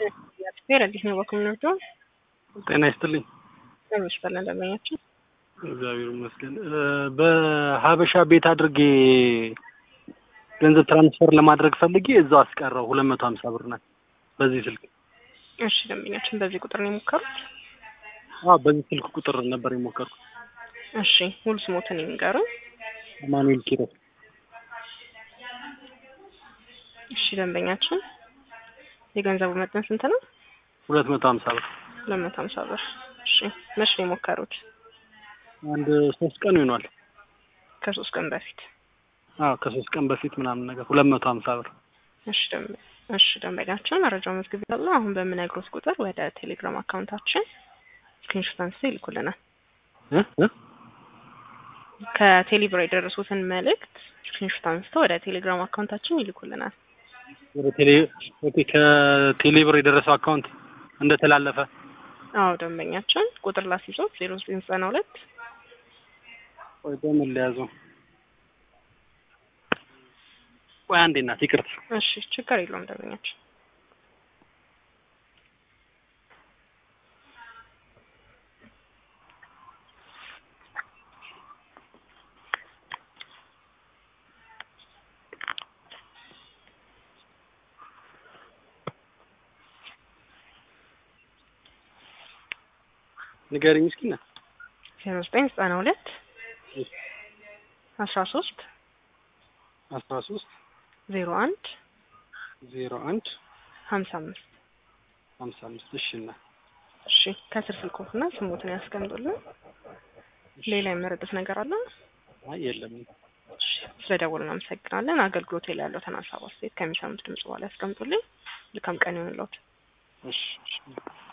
ፌር አዲስ ነው በኮሚኒቲ ጤና ይስጥልኝ። ሰዎች በለን ደንበኛችን እግዚአብሔር ይመስገን። በሀበሻ ቤት አድርጌ ገንዘብ ትራንስፈር ለማድረግ ፈልጌ እዛው አስቀረው ሁለት መቶ ሀምሳ ብር ናት በዚህ ስልክ። እሺ ደንበኛችን በዚህ ቁጥር ነው የሞከሩት? አዎ በዚህ ስልክ ቁጥር ነበር የሞከርኩት። እሺ ሙሉ ስሞትን የሚንገሩን? አማኑኤል ኪሮስ። እሺ ደንበኛችን የገንዘቡ መጠን ስንት ነው? ሁለት መቶ ሀምሳ ብር። ሁለት መቶ ሀምሳ ብር። እሺ መቼ ነው የሞከሩት? አንድ ሶስት ቀን ይሆኗል። ከሶስት ቀን በፊት። አዎ ከሶስት ቀን በፊት ምናምን ነገር ሁለት መቶ ሀምሳ ብር። እሺ ደንበ እሺ ደንበኛችን መረጃው መዝግብ ያለው አሁን በምነግሮት ቁጥር ወደ ቴሌግራም አካውንታችን ስክሪንሾት አንስተው ይልኩልናል። እ እ ከቴሌብር የደረሱትን መልእክት ስክሪንሾት አንስተው ወደ ቴሌግራም አካውንታችን ይልኩልናል። ወደ ቴሌ ኦኬ ከቴሌ ብር የደረሰው አካውንት እንደተላለፈ አዎ ደንበኛችን ቁጥር ላስይዞት ዜሮ ዘጠኝ ዘጠና ሁለት ወይ በምን ለያዘው? ወይ አንዴ እናት ይቅርታ። እሺ ችግር የለውም ደንበኛችን ንገሪኝ እስኪ እናት። ዜሮ ዘጠኝ ዘጠና ሁለት አስራ ሶስት አስራ ሶስት ዜሮ አንድ ዜሮ አንድ ሀምሳ አምስት ሀምሳ አምስት እሺ እናት እሺ ከስር ስልኮትና ስሞትን ያስቀምጡልን። ሌላ የመረጡት ነገር አለ? አይ የለም። እሺ ስለደወሉ እናመሰግናለን። አገልግሎት ላይ ያለው ሀሳብ አስተያየት ከሚሰሙት ድምጽ በኋላ ያስቀምጡልኝ። መልካም ቀን ይሁንልዎት። እሺ እሺ